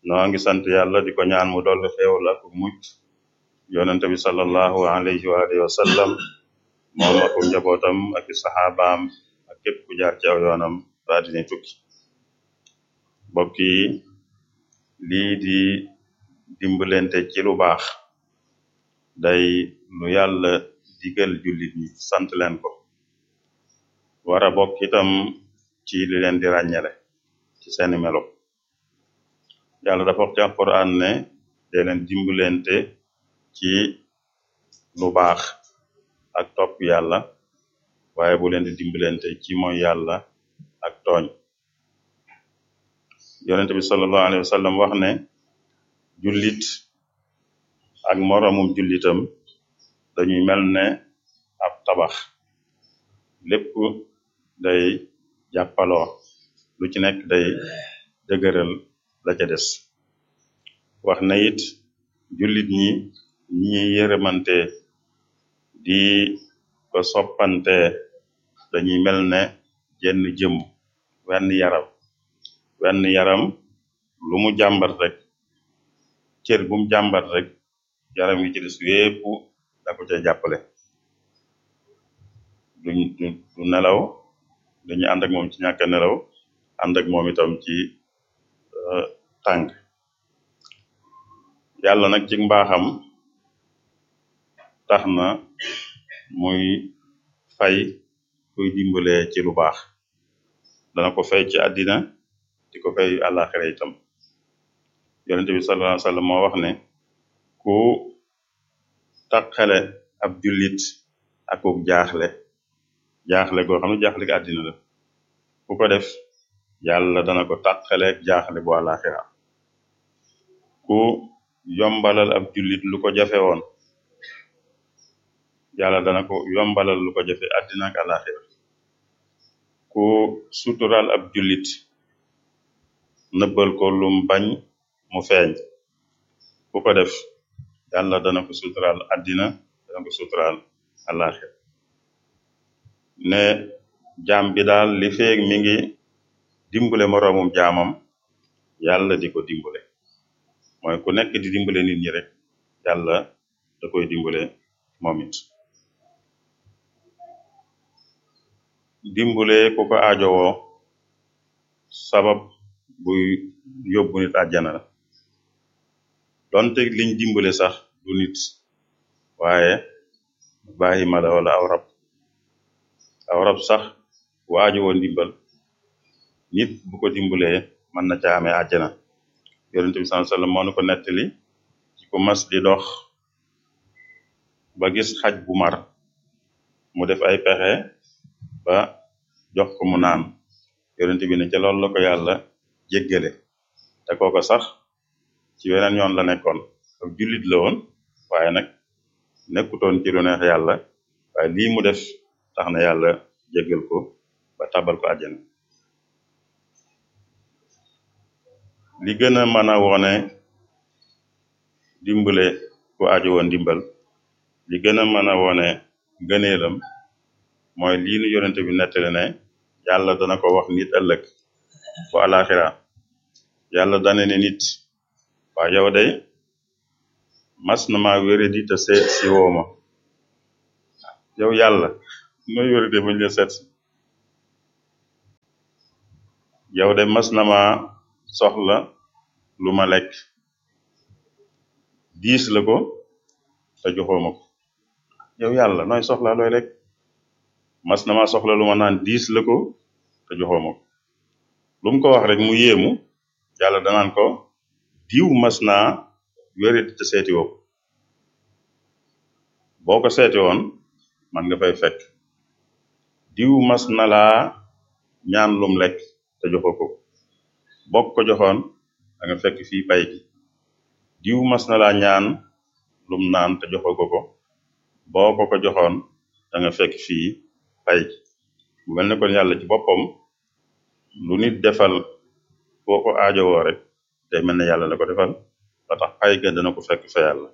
noo ngi sant yàlla di ko ñaan mu dolli xéewal ak mucc yonente bi sallallahu alayhi wa alihi wa sallam moom ak njabootam ak i saxaabaam ak képp ku jaar ci aw yoonam ba dina tukki mbokk yi lii di dimbalante ci lu baax day lu yàlla digal jullit ñi sant leen ko wara bokk itam ci li leen di ràññale ci seeni melo yàlla dafa wax ci alquran ne de leen dimbalante ci lu baax ak topp yàlla waaye bu leen di dimbalante ci mooy yàlla ak tooñ yonente bi sallallahu alayhi wa sallam wax ne jullit ak moroomum jullitam dañuy mel ne ab tabax lépp day jàppaloo lu ci nekk day dëgëral la ca des wax na it jullit ñi ñi yërëmante di ko soppante dañuy mel ne jenn jëm wenn yaram wenn yaram lu mu jàmbat rek cër bu mu jàmbat rek yaram yi ci des yépp da ko ca jàppale duñ du nelaw dañuy ànd ak moom ci ñàkk nelaw ànd ak moom itam ci tàng yàlla nag ci mbaaxam tax na muy fay kuy dimbale ci lu baax dana ko fay ci àddina di ko fay àllaaxira itam yonente bi sallallahu alayhi wa sallam moo wax ne ku taqale ab jullit akub jaaxle jaaxle goo xam ne jaaxle gi àddina la ku ko def yàlla dana ko taqale jaaxle bu àllaaxira ku yombalal ab jullit lu ko jafe woon yàlla dana ko yombalal lu ko jafe àddina ak àllaaxira ku sutural ab jullit nëbbal ko lum bañ mu feeñ ku ko def yàlla dana ko sutural àddina dana ko sutural àllaaxira ne jaam bi daal li feeg mi ngi dimbale moroomum jaamam yàlla di ko dimbale mooy ku nekk di dimbale nit ñi rek yàlla da koy dimbale moom it dimbale ku ko aajowoo sabab buy yóbbu nit àjjana la donte liñ dimbale sax du nit waaye bàyyi ma la wala aw rab aw rab sax bu aajowoo ndimbal nit bu ko dimbalee mën na ca amee àjjana yonente bi sallallahu alayhi wasallam moo nu ko nettali ci ku mas di dox ba gis xaj bu mar mu def ay pexe ba jox ko mu naan yonente bi ne ca loolu la ko yàlla jéggale te kooko sax ci weneen yoon la nekkoon ak jullit la woon waaye nag nekkutoon ci lu neex yàlla waaye lii mu def tax na yàlla jéggal ko ba tabal ko àjjana li gën a mën a wone dimbale ku aajo woon dimbal li gën a mën a wone gëneelam mooy lii nu yonente bi nettali ne yàlla dana ko wax nit ëllëg bu alaxira yàlla dane ne nit waa yow day mas na maa wéradi te seet si wooma yow yàlla nooy wérade bañ la seet si yow de mas na maa soxla lu ma lekk diis la ko te joxooma ko yow yàlla nooy soxla looy lekk mas na maa soxla lu ma naan diis la ko te joxooma ko lu mu ko wax rek mu yéemu yàlla danaan ko diw mas naa wéradi te seeti woo ko boo ko seeti woon man nga fay fekk diw mas na laa ñaan lum lekk te joxoo ko bokk ko joxoon da nga fekk fii pay gi diw mas na laa ñaan lum naan te joxoo ko ko boo ko ko joxoon da nga fekk fii pay gi mu mel ne kon yàlla ci boppam lu nit defal boo ko aajowoo rek day mel ne yàlla la ko defal ba tax pay ga dana ko fekk fa yàlla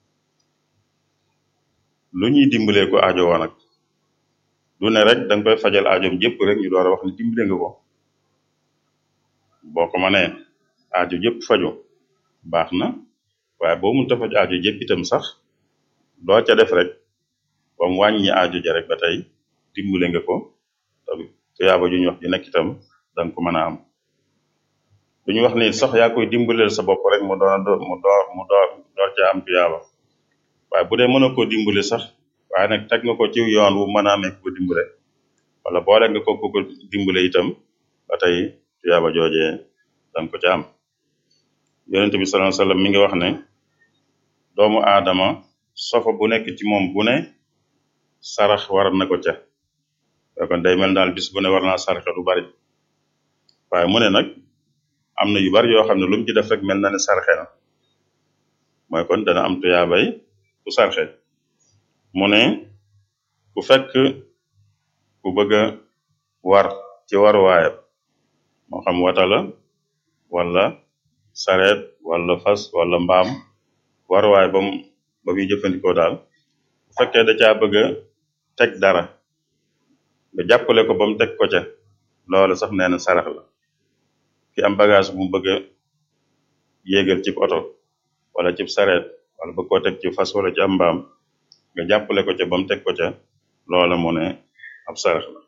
lu ñuy dimbalee ko aajowoo nag du ne rek danga koy fajal aajoom jëpp rek ñu door a wax ne dimbale nga ko boo ko mënee aajo jëpp faju baax na waaye boo mun faj aajo jëpp itam sax doo ca def rek ba mu wàññi aajo ja rek ba tey dimbale nga ko te tuyaaba ju ñu wax ju nekk itam danga ko mën a am du ñu wax ni sax yaa koy dimbaleel sa bopp rek mu doon mu door mu door door ca am tuyaaba waaye bu dee mën a koo dimbale sax waaye nag teg nga ko ci yoon wu mën a amee ko dimbale wala boole nga ko ko dimbale itam ba tey tuyaaba joojee danga ko ca am yonent bi sallallahu alayhi wasallam mi ngi wax ne doomu aadama sofa bu nekk ci moom bu ne sarax war na ko ca kon day mel daal bis bu ne war naa saraxe lu bari waaye mu ne nag am na yu bari yoo xam ne lu mu ci def rek mel na ne sarxe na mooy kon dana am tuyaabay ku sarxe mu ne ku fekk ku bëgg a war ci waruwaayam moo xam wata la wala sareet wala fas wala mbaam waruwaay bam ba muy jëfandikoo daal bu fekkee da caa bëgg a teg dara nga jàppale ko ba mu teg ko ca loolu sax nee na sarax la ki am bagage bu mu bëgg a yéegal cib oto wala cib sareet wala bëgg koo teg ci fas wala ci am mbaam nga jàppale ko ca ba mu teg ko ca loola mu ne ab sarax la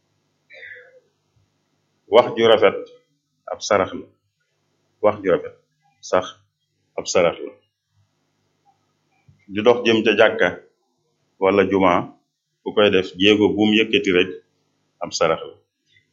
wax ju rafet ab sarax la wax ju rafet sax ab sarax la di dox jëm ca jàkka wala juma ku koy def jéego bu mu yëkkati rek ab sarax la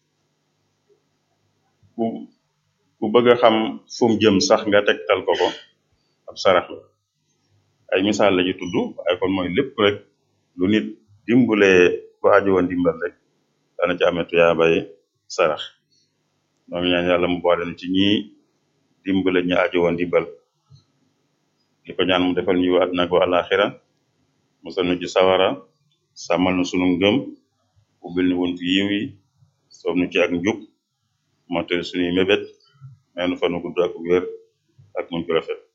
ku ku bëgg a xam fu mu jëm sax nga tegtal ko ko ab sarax la ay misaal la ju tudd waaye kon mooy lépp rek lu nit dimbulee ko aju woon dimbal rek dana ci amee tuyaabay sarax noo ngi ñaan yàlla mu boole nu ci ñi dimbale ñu aju woon dimbal di ko ñaan mu defal ñu àdduna ko àlaxira musal nu ci sawara sàmmal nu sunu ngëm ubbil nu wuntu yiw yi soob nu ci ak njub mottali sunuy mébét meenu fa nu gudd ak wér ak muñ ko rafet